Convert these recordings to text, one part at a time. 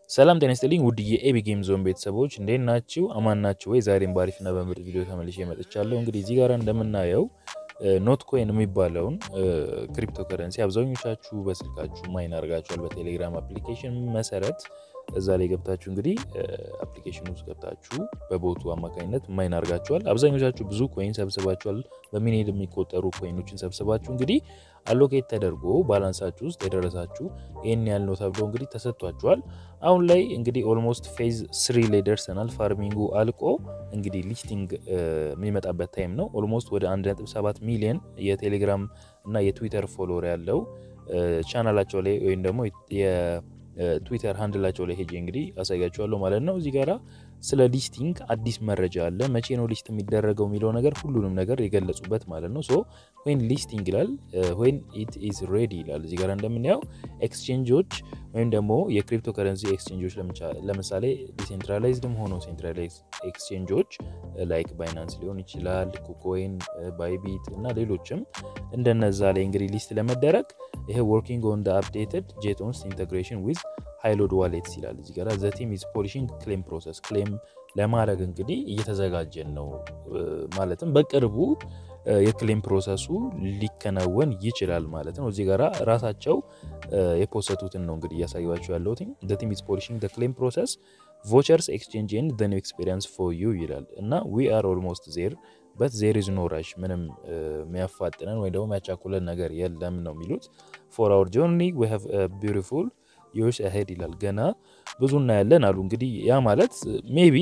ሰላም ጤና ይስጥልኝ ውድ የኤቢ ጌም ዞን ቤተሰቦች እንዴት ናችሁ? አማን ናችሁ ወይ? ዛሬም በአሪፍና በምርጥ ቪዲዮ ተመልሼ መጥቻለሁ። እንግዲህ እዚህ ጋር እንደምናየው ኖት ኮይን የሚባለውን ክሪፕቶ ከረንሲ አብዛኞቻችሁ በስልካችሁ ማይን አድርጋችኋል። በቴሌግራም አፕሊኬሽን መሰረት እዛ ላይ ገብታችሁ እንግዲህ አፕሊኬሽን ውስጥ ገብታችሁ በቦቱ አማካኝነት ማይን አድርጋችኋል። አብዛኞቻችሁ ብዙ ኮይን ሰብስባችኋል። በሚሊዮን የሚቆጠሩ ኮይኖችን ሰብስባችሁ እንግዲህ አሎኬት ተደርጎ ባላንሳችሁ ውስጥ የደረሳችሁ ይህን ያህል ነው ተብሎ እንግዲህ ተሰጥቷችኋል። አሁን ላይ እንግዲህ ኦልሞስት ፌዝ ስሪ ላይ ደርሰናል። ፋርሚንጉ አልቆ እንግዲህ ሊስቲንግ የሚመጣበት ታይም ነው። ኦልሞስት ወደ 1.7 ሚሊዮን የቴሌግራም እና የትዊተር ፎሎወር ያለው ቻናላቸው ላይ ወይም ደግሞ ትዊተር ሃንድላቸው ላይ ሄጄ እንግዲህ አሳያችኋለሁ ማለት ነው። እዚህ ጋራ ስለ ሊስቲንግ አዲስ መረጃ አለ። መቼ ነው ሊስት የሚደረገው የሚለው ነገር ሁሉንም ነገር የገለጹበት ማለት ነው። ሶ ወይን ሊስቲንግ ይላል፣ ወይን ኢት ኢዝ ሬዲ ይላል። እዚህ ጋር እንደምናየው ኤክስቼንጆች ወይም ደግሞ የክሪፕቶ ከረንሲ ኤክስቼንጆች ለምሳሌ ዲሴንትራላይዝድም ሆኖ ሴንትራላይዝ ኤክስቼንጆች ላይክ ባይናንስ ሊሆን ይችላል፣ ኩኮይን፣ ባይቢት እና ሌሎችም እንደነዛ ላይ እንግዲህ ሊስት ለመደረግ ይሄ ወርኪንግ ኦን አፕዴትድ ጄቶንስ ኢንቴግሬሽን ዊዝ ሃይሎድ ዋሌትስ ይላል። እዚህ ጋር ዘ ቲም ኢዝ ፖሊሽንግ ክሌም ፕሮሰስ ክሌም ለማድረግ እንግዲህ እየተዘጋጀን ነው። ማለትም በቅርቡ የክሌም ፕሮሰሱ ሊከናወን ይችላል ማለት ነው። እዚህ ጋራ ራሳቸው የፖሰቱትን ነው እንግዲህ እያሳዩቸው ያለሁት ዘ ቲም ኢዝ ፖሊሽንግ ዘ ክሌም ፕሮሰስ ቮቸርስ ኤክስቼንጅ ኤንድ ዘ ኒው ኤክስፔሪንስ ፎር ዩ ይላል እና ዊ አር ኦልሞስት ዜር በት ዜር ኢዝ ኖ ራሽ ምንም የሚያፋጥነን ወይ ደግሞ የሚያቻኩለን ነገር የለም ነው የሚሉት። ፎር አወር ጆርኒ ዊ ሃቭ ቢዩቲፉል ይርስ አሄድ ይላል። ገና ብዙ እናያለን አሉ። እንግዲህ ያ ማለት ሜቢ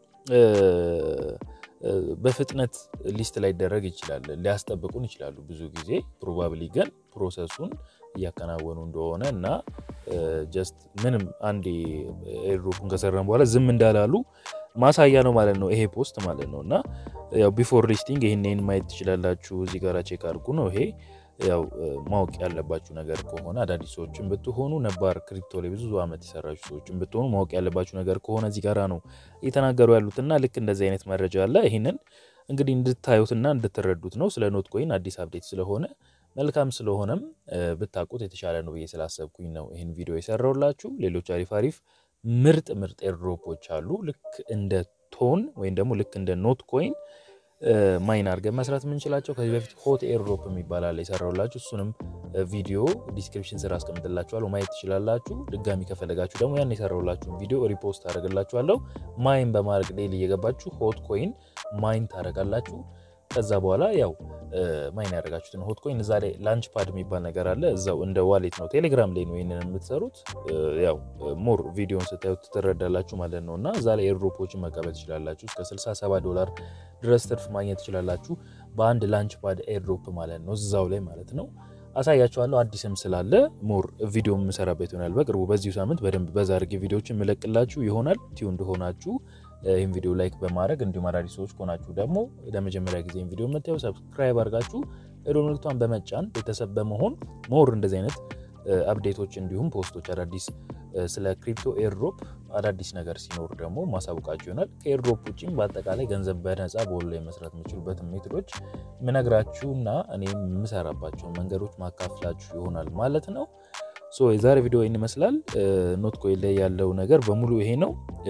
በፍጥነት ሊስት ላይ ይደረግ ይችላል፣ ሊያስጠብቁን ይችላሉ ብዙ ጊዜ ፕሮባብሊ ግን ፕሮሰሱን እያከናወኑ እንደሆነ እና ጀስት ምንም አንዴ ኤርድሮፑን ከሰራን በኋላ ዝም እንዳላሉ ማሳያ ነው ማለት ነው ይሄ ፖስት ማለት ነው። እና ያው ቢፎር ሊስቲንግ ይህን ማየት ትችላላችሁ። እዚህ ጋር ቼክ አድርጉ ነው ይሄ ያው ማወቅ ያለባችሁ ነገር ከሆነ አዳዲስ ሰዎችን ብትሆኑ ነባር ክሪፕቶ ላይ ብዙ ዓመት የሰራችሁ ሰዎችን ብትሆኑ ማወቅ ያለባችሁ ነገር ከሆነ እዚህ ጋራ ነው እየተናገሩ ያሉትና ልክ እንደዚህ አይነት መረጃ አለ። ይህንን እንግዲህ እንድታዩትና እንድትረዱት ነው። ስለ ኖት ኮይን አዲስ አፕዴት ስለሆነ መልካም ስለሆነም ብታውቁት የተሻለ ነው ብዬ ስላሰብኩኝ ነው ይህን ቪዲዮ የሰራውላችሁ። ሌሎች አሪፍ አሪፍ ምርጥ ምርጥ ኤርድሮፖች አሉ። ልክ እንደ ቶን ወይም ደግሞ ልክ እንደ ኖት ኮይን ማይን አድርገን መስራት የምንችላቸው ከዚህ በፊት ሆት ኤርድሮፕ የሚባል አለ የሰራውላችሁ። እሱንም ቪዲዮ ዲስክሪፕሽን ስራ አስቀምጥላችኋለሁ ማየት ትችላላችሁ። ድጋሚ ከፈለጋችሁ ደግሞ ያን የሰራውላችሁን ቪዲዮ ሪፖስት አደርግላችኋለሁ። ማይን በማድረግ ዴይሊ እየገባችሁ ሆት ኮይን ማይን ታደርጋላችሁ። ከዛ በኋላ ያው ማይን ያደረጋችሁትን ሆት ኮይን እዛ ላይ ላንች ፓድ የሚባል ነገር አለ። እዛው እንደ ዋሌት ነው፣ ቴሌግራም ላይ ነው ይህንን የምትሰሩት። ያው ሞር ቪዲዮን ስታዩት ትረዳላችሁ ማለት ነው። እና እዛ ላይ ኤርድሮፖችን መቀበል ትችላላችሁ። እስከ 67 ዶላር ድረስ ትርፍ ማግኘት ትችላላችሁ በአንድ ላንች ፓድ ኤርድሮፕ ማለት ነው፣ እዛው ላይ ማለት ነው። አሳያችኋለሁ። አዲስም ስላለ ሞር ቪዲዮ የምሰራበት ይሆናል በቅርቡ። በዚሁ ሳምንት በደንብ በዛ አድርጌ ቪዲዮችን የምለቅላችሁ ይሆናል። ቲዩ እንደሆናችሁ ይህን ቪዲዮ ላይክ በማድረግ እንዲሁም አዳዲስ ሰዎች ከሆናችሁ ደግሞ ለመጀመሪያ ጊዜ ቪዲዮ የምታዩ ሰብስክራይብ አድርጋችሁ የደወል ምልክቷን በመጫን ቤተሰብ በመሆን ሞር እንደዚህ አይነት አፕዴቶች እንዲሁም ፖስቶች አዳዲስ ስለ ክሪፕቶ ኤርድሮፕ አዳዲስ ነገር ሲኖር ደግሞ ማሳወቃችሁ ይሆናል። ከኤርድሮፕ ውጭም በአጠቃላይ ገንዘብ በነፃ በወሎ ላይ መስራት የምችሉበትን ሜቶዶች ምነግራችሁና እኔ የምሰራባቸውን መንገዶች ማካፍላችሁ ይሆናል ማለት ነው። ሶ የዛሬ ቪዲዮ ይህን ይመስላል። ኖት ኮይን ላይ ያለው ነገር በሙሉ ይሄ ነው።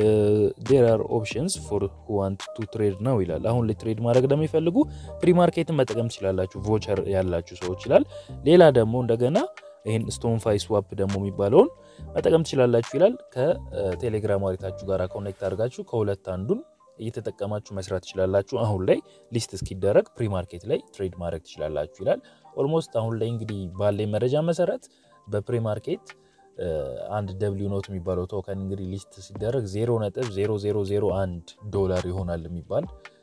ዴር አር ኦፕሽንስ ፎር ሁ ዋንት ቱ ትሬድ ነው ይላል። አሁን ላይ ትሬድ ማድረግ ለሚፈልጉ ፕሪ ማርኬትን መጠቀም ትችላላችሁ፣ ቮቸር ያላችሁ ሰዎች ይላል። ሌላ ደግሞ እንደገና ይህን ስቶን ፋይ ስዋፕ ደግሞ የሚባለውን መጠቀም ትችላላችሁ ይላል። ከቴሌግራም ዋሌታችሁ ጋር ኮኔክት አድርጋችሁ ከሁለት አንዱን እየተጠቀማችሁ መስራት ትችላላችሁ። አሁን ላይ ሊስት እስኪደረግ ፕሪ ማርኬት ላይ ትሬድ ማድረግ ትችላላችሁ ይላል። ኦልሞስት አሁን ላይ እንግዲህ ባለኝ መረጃ መሰረት በፕሪ ማርኬት አንድ ደብሊው ኖት የሚባለው ቶከን እንግዲህ ሊስት ሲደረግ 0.0001 ዶላር ይሆናል የሚባል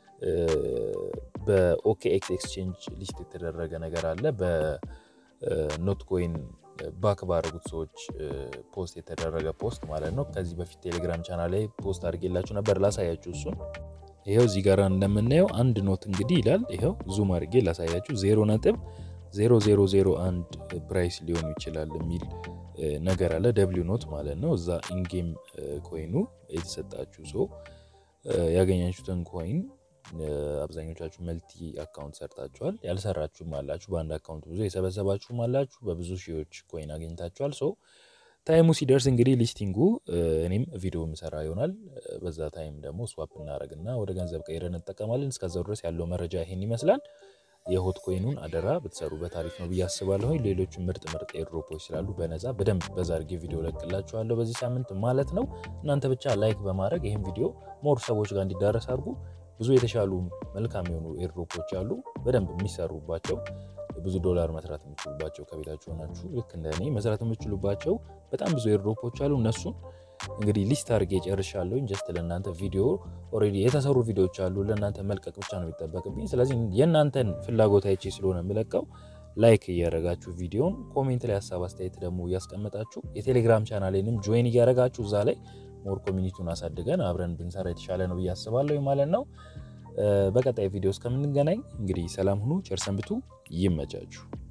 በኦኬኤክስ ኤክስቼንጅ ሊስት የተደረገ ነገር አለ። በኖት ኮይን ባክ ባደረጉት ሰዎች ፖስት የተደረገ ፖስት ማለት ነው። ከዚህ በፊት ቴሌግራም ቻናል ላይ ፖስት አድርጌላችሁ ነበር፣ ላሳያችሁ እሱን። ይኸው እዚህ ጋር እንደምናየው አንድ ኖት እንግዲህ ይላል። ይኸው ዙም አድርጌ ላሳያችሁ ዜሮ ነጥብ 0001 ፕራይስ ሊሆኑ ይችላል የሚል ነገር አለ። ደብሊው ኖት ማለት ነው። እዛ ኢንጌም ኮይኑ የተሰጣችሁ ሰው ያገኛችሁትን ኮይን አብዛኞቻችሁ መልቲ አካውንት ሰርታችኋል። ያልሰራችሁም አላችሁ። በአንድ አካውንት ብዙ የሰበሰባችሁም አላችሁ። በብዙ ሺዎች ኮይን አግኝታችኋል። ሶ ታይሙ ሲደርስ እንግዲህ ሊስቲንጉ እኔም ቪዲዮ ምሰራ ይሆናል። በዛ ታይም ደግሞ ስዋፕ እናደርግና ወደ ገንዘብ ቀይረን እንጠቀማለን። እስከዛው ድረስ ያለው መረጃ ይሄን ይመስላል። የሆት ኮይኑን አደራ ብትሰሩበት አሪፍ ነው ብዬ አስባለሁ። ሌሎቹ ምርጥ ምርጥ ኤርድሮፖች ስላሉ በነፃ በደንብ በዛ አድርጌ ቪዲዮ ለቅላችኋለሁ በዚህ ሳምንት ማለት ነው። እናንተ ብቻ ላይክ በማድረግ ይህን ቪዲዮ ሞር ሰዎች ጋር እንዲዳረስ አድርጉ። ብዙ የተሻሉ መልካም የሆኑ ኤርድሮፖች አሉ በደንብ የሚሰሩባቸው ብዙ ዶላር መስራት የምችሉባቸው ከቤታችሁ ሆናችሁ ልክ እንደ እኔ መስራት የምችሉባቸው በጣም ብዙ ኤርድሮፖች አሉ። እነሱን እንግዲህ ሊስት አድርጌ ጨርሻለሁ። ጀስት ለእናንተ ቪዲዮ ኦልሬዲ የተሰሩ ቪዲዮዎች አሉ ለእናንተ መልቀቅ ብቻ ነው የሚጠበቅብኝ። ስለዚህ የእናንተን ፍላጎት አይቼ ስለሆነ የምለቀው ላይክ እያደረጋችሁ ቪዲዮን፣ ኮሜንት ላይ ሀሳብ አስተያየት ደግሞ እያስቀመጣችሁ የቴሌግራም ቻናሌንም ጆይን እያደረጋችሁ እዛ ላይ ሞር ኮሚኒቲውን አሳድገን አብረን ብንሰራ የተሻለ ነው ብዬ አስባለሁ ማለት ነው። በቀጣይ ቪዲዮ እስከምንገናኝ እንግዲህ ሰላም ሁኑ፣ ቸር ሰንብቱ፣ ይመቻችሁ።